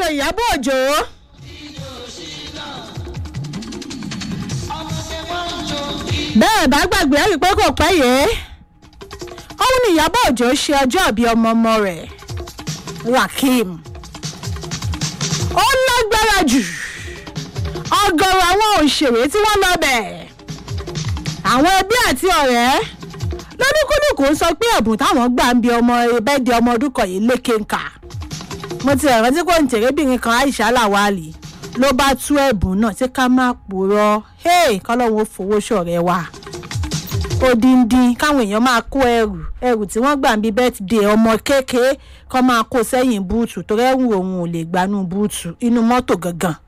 ìyábọ̀ òjò. bẹ́ẹ̀ bá gbàgbé ẹ̀rí pé kò pẹ́ yìí òun ni ìyábọ̀ òjò ṣe ọjọ́ ìbí ọmọ ọmọ rẹ̀ rakim ó lágbára jù ọgọrọ àwọn òṣèré tí wọ́n lọ bẹ̀ àwọn ẹbí àti ọ̀rẹ́ lọ́dúnkúlùkù ń sọ pé ẹ̀bùn táwọn gbà ń bi ọmọ ẹbẹ́dẹ ọmọ ọdún kan yìí lékè ńkà mo ti rántí pé òǹtẹ̀rẹ́bìnrin kan aisha lawali ló bá tú ẹ̀bùn náà tí ká má purọ́ kọ́lọ́hún ó fowó ṣọ̀rẹ́ wa odindi káwọn èèyàn máa kó ẹrù ẹrù tí wọ́n gbà ń bí bẹ́tìdé ọmọ kékeré kọ́ máa kó sẹ́yìn búùtù torí ẹrù òun ò lè gbanú búùtù inú mọ́tò gangan